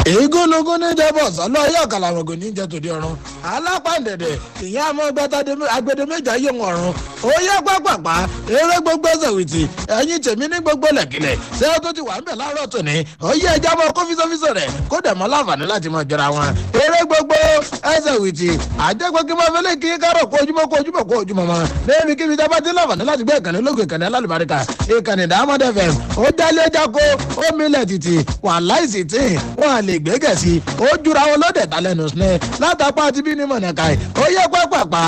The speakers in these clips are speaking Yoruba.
ìgúnnugún ní jẹ́bọ̀ sọ́lọ́ yóò kàlàmọ̀gò ní jẹ́ tòde ọ̀run alápàdẹ̀dẹ̀ ìyá àmọ́ gbẹ́tàdé agbede méjà yé wọn ọ̀run ó yẹ pápápá eré gbogbo ẹsẹ̀wìtì ẹ̀yìn tèmi ní gbogbo lẹ̀kìlẹ̀ ṣé ó tó ti wà ń bẹ̀ láàárọ̀ tòní ó yẹ ẹja mọ́ kó fíṣọ́fíṣọ́ rẹ̀ kó dẹ̀ mọ́ láǹfààní láti mọ̀ jọra wọn eré gbogbo ẹsẹ̀wìtì àjẹpọ̀ kí máa fẹ́lẹ́ kí kárọ̀ kó ojúmọ́ kó ojúmọ́ kó ojúmọ́ mọ́ lẹ́yìn kí fìdá bá ti láǹfààní láti gbé ìkànnì lókè ìkànnì alálùbáríkà ìkànnì diamond fm ó dálé jákó ó milẹ̀ títì wà láìsí tí wọn à lè gbégẹ̀ sí ó jura wọn lóde talẹ́nu sinẹ́ látàpá àti bí ní mọ̀nàkà ó yẹ pápápá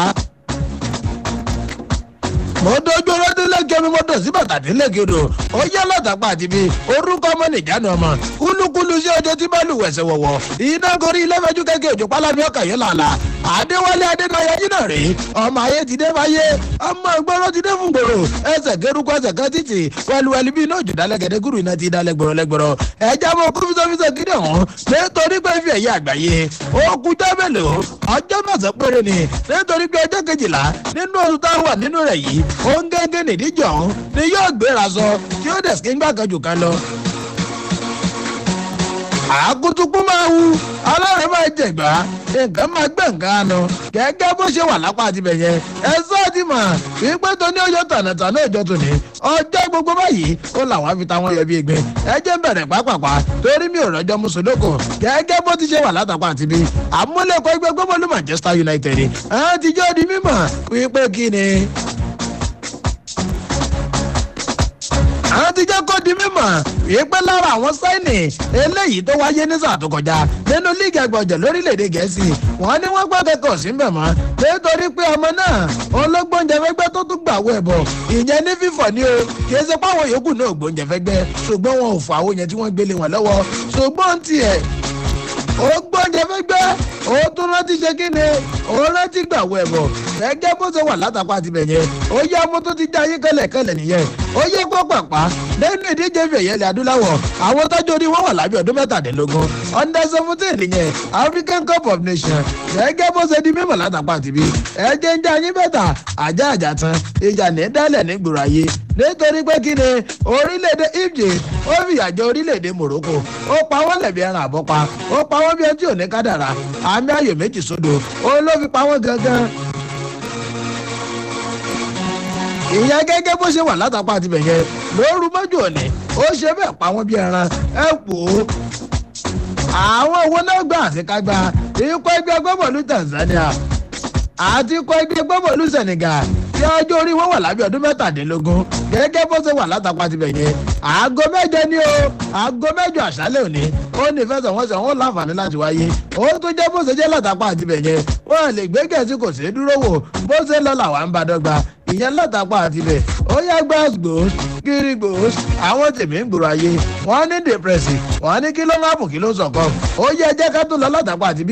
mo dojú ọlọ́dún lẹ́kẹ́ mi mo dọ̀ sí bàtà tí lẹ́kẹ́ odò ó yẹ látàpá àti bí orúkọ ọmọ nìjánu ọmọ kúlúkúlú sí ọjọ́ tí bá lù wẹ̀sẹ̀ wọ̀wọ̀ iná gorí ilé-ẹjọ́ kẹ́kẹ́ òjò pálámi ọkà yẹn làlà àdéwálé adénáyà yìí náà rèé ọmọ ayé ti dé báyé ọmọ ìgboro ti dé fún gbòòrò ẹsẹ̀ kérúkọ ẹsẹ̀ kan títì wẹluwẹlu bí iná òjò dálẹ̀ gẹ̀dẹ̀ gúrú iná ti dálẹ̀ gbòòrò lẹ́gbòòrò ẹja mọ kó fisọfisọ gidi ọ̀hún nítorí pé fi ẹ̀yẹ àgbáyé ó kújọ́ mélòó ọjọ́ mẹ́sàn-án péré ni nítorí pé ọjọ́ kejìlá nínú oṣù tá a wà nínú rẹ̀ yìí ó ń gẹ́gẹ́ nìdíjọ́ ọ̀hún ni yóò gbéra sọ tí ó dẹ̀ sí gbà kan jù kan lọ àkútúkú máa wu ọlọ́run máa jẹ̀gbá nǹkan máa gbẹ̀ nǹkan àná gẹ́gẹ́ bó ṣe wà lápá àti bẹ̀yẹ ẹ sọ́ọ̀tì mọ̀ wípé tó ní ọjọ́ tànàtànà ìjọ tòní ọjọ́ gbogbo báyìí ó làwọn fi táwọn yọ bí egbin ẹ jẹ́ bẹ̀rẹ̀ pápápá torí mi ò rọjọ́ mùsùlùkù gẹ́gẹ́ bó ti ṣe wà látàpá àti bí àmúlẹ̀kọ́ ẹgbẹ́ gbọ́mọlú manchester united ẹ̀ ti jọ́ di mímọ̀ wípé kí ni àwọn ti jẹ́ kó di mímọ̀ wípé lára àwọn sáìnì eléyìí tó wáyé ní sáà tó kọjá nínú líìgì ẹgbọ̀jẹ̀ lórílẹ̀‐èdè gẹ̀ẹ́sì wọ́n ní wọ́n gbọ́ kẹ́kọ̀ọ́ sí mbẹ̀ mọ́ nítorí pé ọmọ náà ológbóúnjẹ fẹ́gbẹ́ tó tún gbà wọ ẹ̀bọ̀ ìyẹn ní fífọ̀ ni o kì í ṣe páwọn yòókù náà gbóúnjẹ fẹ́gbẹ́ ṣùgbọ́n wọn ò fọ àwọn yẹn tí wọ́n gbélé wọn lọ́wọ́ ṣùgbọ́n tiẹ̀ ó gbọ́njẹ fẹ́gbẹ́ ó tún rántí ṣe kí ni ó rántí gbàwọ̀ ẹ̀bọ̀ gẹ́gẹ́ bó ṣe wà látàkọ́ àti bẹ̀yẹn ó yẹ ọmọ tó ti já yín kẹlẹ̀kẹlẹ̀ nìyẹn ó yẹ kó pàpà lẹ́nu ìdíje fẹ̀yẹ́ ilẹ̀ adúláwọ̀ àwọn tọ́jú orí wọn wà lábẹ́ ọdún mẹ́tàdínlógún under seventeen nìyẹn african cup of nations gẹ́gẹ́ bó ṣe di mímọ̀ látàkọ́ àti bí ẹ̀jẹ̀ ń já yín bẹ́tà àjá àjà tán ìjà ní dálẹ̀ ní gbòòrò ayé nítorí pé kí ni orílẹ̀-èdè egypt ó fìyà jẹ orílẹ̀-èdè morocco ó pa wọ́n lẹ̀bi ẹran àbọ́pa ó pa wọ́n bí ẹni tí ò ní kádàrà àmì ayò méjì sódò ó ló fi pa wọ́n gangan. ìyẹn gẹ́gẹ́ bó ṣe wà látàpá àti bẹ̀yẹn lóru mọ́jú òní ó ṣe bẹ́ẹ̀ pa wọ́n bí ẹran ẹ pò ó. àwọn owó náà gbà àṣekágbá ikọ̀ ẹgbẹ́ gbọ́bọ̀lù tanzania àti ikọ̀ ẹgbẹ́ gbọ́bọ̀lù senegal tí ọjọ́ orí wọn wà lábẹ́ ọdún mẹ́tàdínlógún gẹ́gẹ́ bó ṣe wà látàpá ti bẹ̀yẹn aago mẹ́jọ ni o aago mẹ́jọ àṣálẹ̀ òní ó ní ìfẹsẹ̀wọnsẹ̀ wọn láǹfààní láti wáyé ó tó jẹ́ bó ṣe jẹ́ látàpá àti bẹ̀yẹn wọn lè gbé gẹ̀ẹ́sì kò sí dúró wò bó ṣe lọ làwọn ń bá dọ́gba ìyẹn látàpá àti bẹ̀ ó yá gbàgbós kiri gbòós àwọn tèmí ń gbòòrò ayé wọn ní dèpẹ̀sì wọn ní kí ló ń hàpù kí ló ń sọ̀kọ́ ó yẹ jẹ́ ká tó lọ látàpá àti